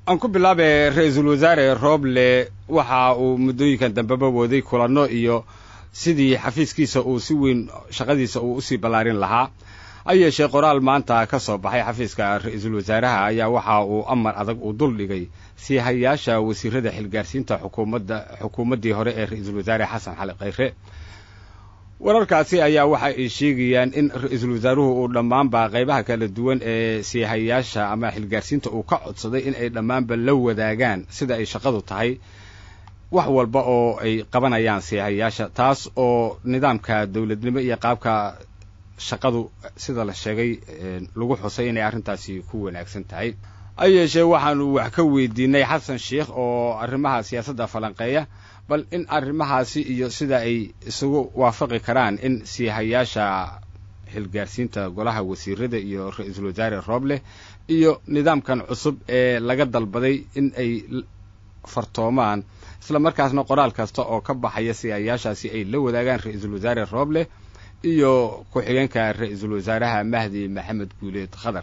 aan ku bilaabay ra-iisul wasaare rooble waxa uu muddooyinkan dambeba waday kulanno iyo sidii xafiiskiisa uu si weyn shaqadiisa uu usii ballaarin lahaa ha yeeshee qoraal maanta ka soo baxay xafiiska ra-iisul wasaaraha ayaa waxa uu amar adag uu dul dhigay sii hayaasha wasiirada xilgaarsiinta xukuumadda xukuumaddii hore ee ra-iisul wasaare xasan xali khayre wararkaasi ayaa waxa ay sheegayaan in ra-iisul wasaaruhu uu dhammaanba qaybaha kala duwan ee siihayaasha ama xilgaarsiinta uu ka codsaday in ay dhammaanba la wadaagaan sida ay shaqadu tahay wax walba oo ay qabanayaan siihayaasha taas oo nidaamka dowladnimo iyo qaabka shaqadu sida la sheegay lagu xusay inay arrintaasi ku wanaagsan tahay ha yeeshee waxaanu wax ka weydiinay xasan sheikh oo arrimaha siyaasadda falanqeeya bal in arrimahaasi iyo sida ay isugu waafaqi karaan in siihayaasha xilgaarsiinta golaha wasiirada iyo ra-iisul wasaare rooble iyo nidaamkan cusub ee laga dalbaday in ay fartoomaan isla markaasna qoraal kasta oo ka baxaya siihayaashaasi ay la wadaagaan ra-iisul wasaare rooble iyo ku-xigeenka ra-iisul wasaaraha mahdi maxamed guuleed khadar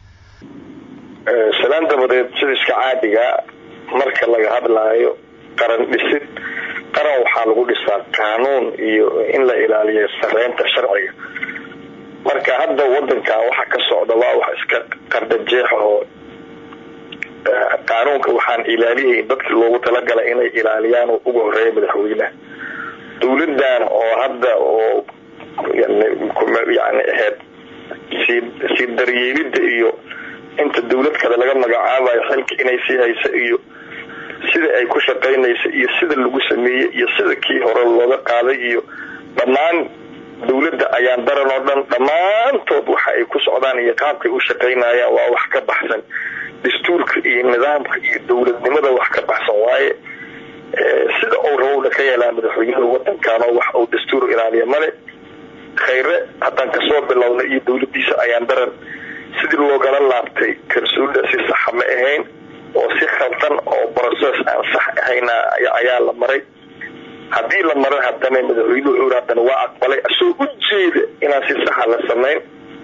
salaan dabadeed sida iska caadiga marka laga hadlaayo qaran dhisid qaran waxaa lagu dhisaa qaanuun iyo in la ilaaliyo sareynta sharciga marka hadda wadankan waxa ka socda waa wax iska qardhajeex oo qaanuunka waxaan ilaaliyay dadkii loogu talagalay inay ilaaliyaan oo ugu horeeya madaxweyneha dowladan oo hadda oo yani ahayd sii sii daryeelida iyo inta dawlad kale laga magacaabayo xilka inay sii hayso iyo sida ay ku shaqaynayso iyo sida lagu sameeyey iyo sida kii hore looga qaaday iyo dhammaan dawladda ayaan daran oo dhan dhammaantood waxa ay ku socdaan iyo qaabkay u shaqaynayaan waa wax ka baxsan dastuurka iyo nidaamka iyo dawladnimada wax ka baxsan waaye sida uu rabowna ka yeelaa madaxweynaha wadankan oo wax uu dastuur ilaaliya male khayre haddaan kasoo bilowna iyo dawladiisa ayaan daran sidii loogala laabtay kalsoonida si saxa ma ahayn oo si khaldan oo brocess aan sax ahayna ayaa la maray haddii la maray haddana madaxweynuhu haddana waa aqbalay asoo u jeeda inaan si saxa la samayn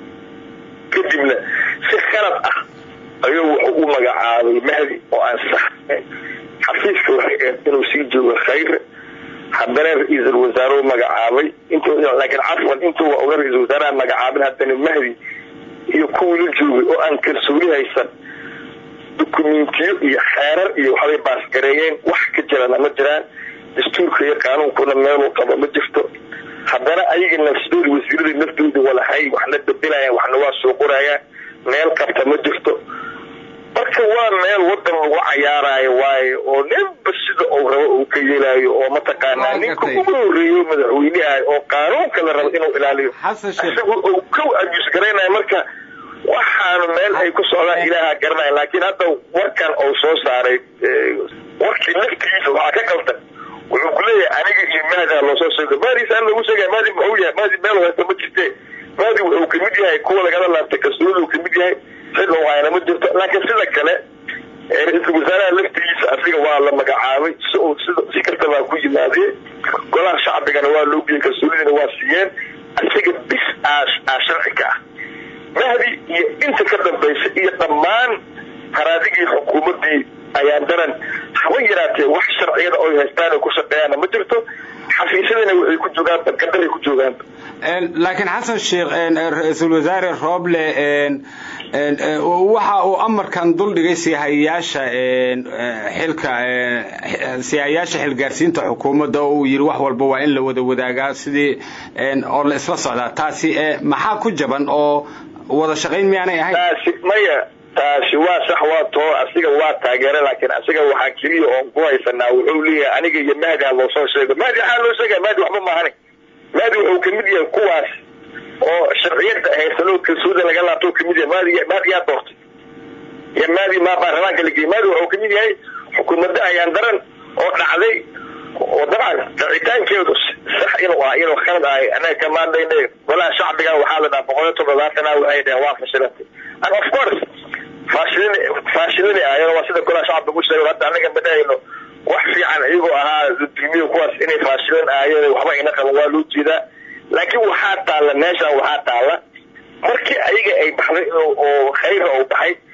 kadibna si khalad ah ayuu wuxuu u magacaabay mahdi oo aan sax xafiiska waxay ahayd inuu sii joogo khayre haddana ra-iisul wasaare magacaabay int laakiin cafwan intuu una ra-isul wasaaraha magacaabin haddana mahdi iyo kuwii la joogay oo aan kalsooni haysan dukumentiyo iyo xeerar iyo waxbay baasgareeyeen wax ka jirana ma jiraan dastuurka iyo qaanuunkuna meeluu qabo ma jirto haddana ayaga nafsadooda wasiirada naftooda walahay waxna bedelayaan waxna waa soo qorayaan meel qabta ma jirto marka waa meel wadan lagu cayaarayo waayo oo ninba sida uu rabo uu ka yeelaayo oo mataqaanaa ninka ugu horeeyo madaxweyneha oo qaanuunka la rabo inuu ilaaliyo isagu uu ka abus garaynayo marka waxaanu meel ay ku socdaan ilaaha garanaya laakiin hadda warkan uu soo saaray warkii laftigiisa waxaa ka qaldan wuxuu ku leeyahay aniga iyo mahdaa loosoo sheego maadiisa aan lagu sheegaya maadi muxuu yahay maadi meel haysta ma jirte maadi wuxuu kamid yahay kuwa lagala laabtay kalsoonida kamid yahay xillan waayana ma jirto laakiin sida kale ra-iisul wasaaraha laftigiisa asiga waa la magacaabay si uu sida si kastabaa ku yimaadee golaha shacbigana waa loo geyey kalsoonidina waa siiyeen asiga bis aa sharci ka ah mahdi iyo inta ka dambaysa iyo dhammaan haraadigii xukuumadii ayaan daran haba yaraatee wax sharciyada oy haystaan oo ku shaqeeyaana ma jirto xafiisyadana waxay ku joogaan badqadaray ku joogaan laakiin xasan sheekh ra-iisul wasaare rooble waxa uu amarkan duldhigay siihayaasha xilka siihayaasha xilgaarsiinta xukuumadda oo uu yidhi wax walba waa in la wada wadaagaa sidii oo la isla socdaa taasi maxaa ku jaban oo wada shaqayn miyaanay ahayn taasi maya taasi waa sax waa too asiga waa taageera laakiin asiga waxaa keliya oon ku haysanaa wuxuu leeyahay aniga iyo mahdi ha loosoo sheego mahdi waxaa loo sheegaya mahdi waxba maahani mahdi wuxuu kamid yahay kuwaas oo sharciyada haysanoo kalsoonida laga laabto kamid yahay maadi maadi yaa doortay iyo maadi ma baarlamaanka la geeyey maadi wuxuu kamid yahay xukuumadda ayaan daran oo dhacday oo dabcan dhacitaankeedu sax inuu ah inuu khalad ahay anaga kamaadayna golaha shacbiga waxaa la dhaha boqol iyo toddobaatana waxay dhaheen waa fashilantay and of course faashilin faashilini ahayen waa sida golaha shacbiga u sheegay hadda anaga madahayno wax fiican iyagoo ahaa dulmiyo kuwaas inay faashilin ahaayeen waxba ina qaban waa loo jeedaa laakiin waxaa taalla meeshan waxaa taalla markii ayaga ay baxday oo khayra uu baxay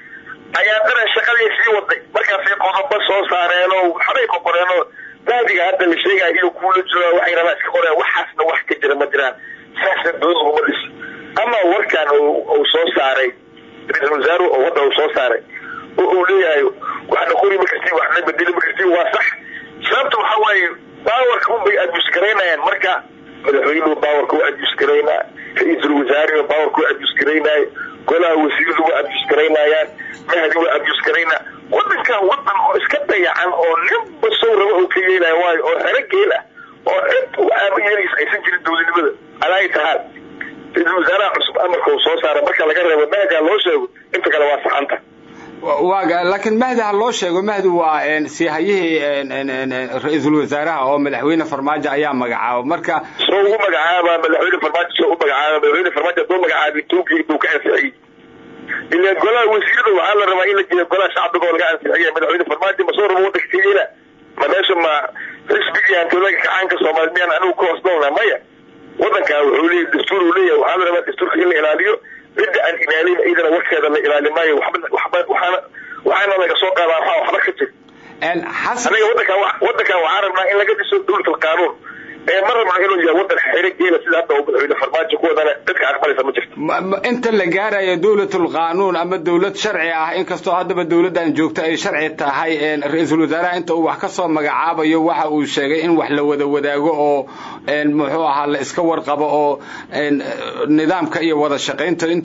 ayaa daran shaqadii sii waday markaasay qodobo soo saareen oo waxbay ka qoreen oo mahdiga hadda la sheegaya iyo kuula jooga waxay rabaan iska qoreen waxaasna wax ka jira ma jiraan saasna dowlad uma dhis ama warkan uu soo saaray ra-iisul wasaaruhu oo wadda uu soo saaray oo uu leeyahay waxna qori ma kartiin waxna bedeli ma kartiin waa sax sababta waxaa waaye baawarka unbay adbusgaraynayaan marka madaxweynuhu baawarka u adbusgaraynaa ra-iisul wasaarihu baawarka u adbusgaraynaayo golaha wasiiradu waa adbusgaraynayaan mahdi waa adbusgaraynaa wadankan wadan oo iska dayacan oo ninba sow raba oo ka yeelaya waayo oo xero geel ah oo cid u aaba yeelaysa aysan jirin dowladnimada alaayi tahaal ra-iisul wasaaraha cusub amarka uu soo saara marka laga reebo mahdaa loo sheego inta kale waa saxanta waa laakiin mahdi ha loo sheego mahdi waa siihayihii ra-iisul wasaaraha oo madaxweyne farmaajo ayaa magacaaba marka soo ugu magacaaba madaxweyne farmaajo soo u magacaaba madaxweyne farmaajo hadduu magacaabay tuugii buu ka ansixiyey ila golaha wasiirada waxaa la rabaa in la jeeyo golaha shacbiga oo laga ansixiya madaxweyne farmaajo ma soo rabo wadanka ka yeela ma meesha ma xisbigii hantoodaga kacaanka soomaali miyaan anigu ka hoos noolna maya wadankan wuxuu leeyahy dastuur uu leeyahay waxaa la rabaa dastuurka in la ilaaliyo cidda aan ilaalin iyadana warkeeda la ilaali maayo waxba waxba waxaana waxaana laga soo qaadaa waxaa waxba ka jir aniga wadankan wadankan waxaa rabnaa in laga dhiso dowlat alqaanuun ee ma rabno inuu yahay wadan xero geela sida hadda uu madaxweyne farmaajo ku wadana dadka aqbalaysa ma jirto inta la gaarayo dowlatul qaanuun ama dowlad sharci ah inkastoo haddaba dowladdan joogto ay sharci tahay ra-iisul wasaaraha inta uu wax ka soo magacaabayo waxa uu sheegay in wax la wada wadaago oo muxuu ahaa la iska warqabo oo nidaamka iyo wada shaqaynta inta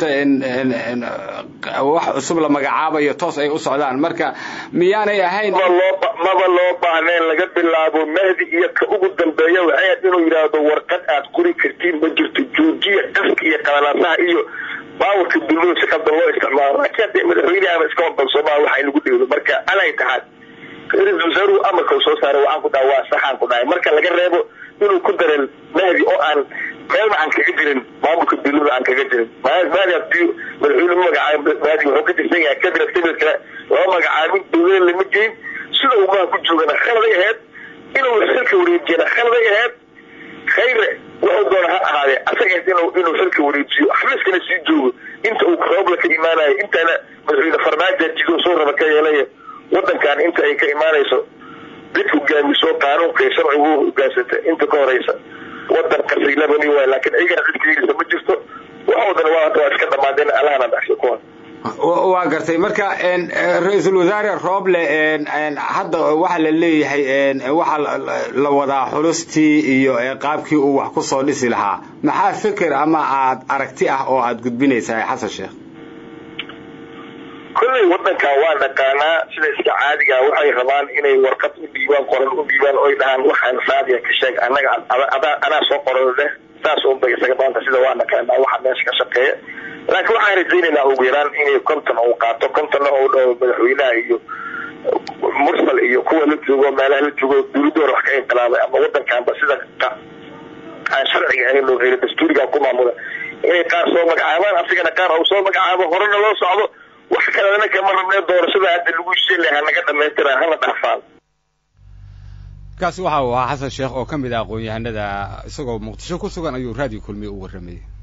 wax cusub la magacaabayo toos ay u socdaan marka miyaanay ahayn maba loo baahneen laga bilaabo mahdi iyo ka ugu dambeeya waxay ahayd inuu yidhaahdo warqad aad qori kartiin ma jirto joojiya qaska iyo qalalaasaha iyo baawarka dulmada si qaldan loo isticmaalo laakiin haddee madaxweyne ama iska wadan soomaal waxa lagu dheedo marka alay taxaad ra-iisul wasaaruhu amarka uu soo saaray waxaan ku dhaha waa saxaan ku dhahay marka laga reebo inuu ku dareen mahdi oo aan meelna aan kaga jirin maamulka dulmada aan kaga jirin mahdi hadii madaxweyne ma magacaabo mahdi wuxuu ka tirsan yahay kabinet kabinet kale lama magacaabin dowlada lama geyn sida uu maha ku joogana khaladay ahayd inuu xilka wareejiyana khaladay ahayd khayre wuxuu doona ha ahaadee asaga inuu inuu xilka wareejiyo xafiiskana sii joogo inta uu roobla ka imaanayo intana madaxweyne farmaajo jido soo raba ka yeelaya wadankan inta ay ka imaanayso cid hogaamiso qaanuunka iyo sharcigu hogaansata inta ka horeysa wadan qasiilabani waay laakiin ayagana cid ka yeelisa ma jirto waxoodana waa waa iska dhamaadeen allahana dhaxsho kuwan waa gartay marka ra-iisul wasaare rooble hadda waxaa la leeyahay waxaa la wadaa xulustii iyo qaabkii uu wax ku soo dhisi lahaa maxaa fikir ama aad aragti ah oo aad gudbinaysaa xasan sheekh kolley wadankan waa naqaanaa sida iska caadiga waxay rabaan inay warqad u dhiibaan qoran u dhiibaan oy dhahaan waxaan raadiya ka sheeg anaga anaa soo qoran leh saas unbay isaga maanta sida waa naqaanaa waxa meesha ka shaqeeya laakiin waxaan rajaynaynaa ugu yaraan inay konton uu qaato kontonna uu dhaho madaxweynaha iyo mursal iyo kuwa la joogo meelaha la joogo dowladoora wax ka inqilaabay ama wadankanba sida aan sharciga ahayn loo helo dastuuriga ku maamula inay qaar soo magacaabaan asigana qaar uu soo magacaabo horena loo socdo wax kalena kama rabnee doorashada hadda lagu sheelay hanaga dhamaystira hana dhaafaan kaasi waxa uu ahaa xasan sheekh oo ka mid ah aqoon-yahanada isagoo muqdisho ku sugan ayuu raadiyo kulmiye u warramayay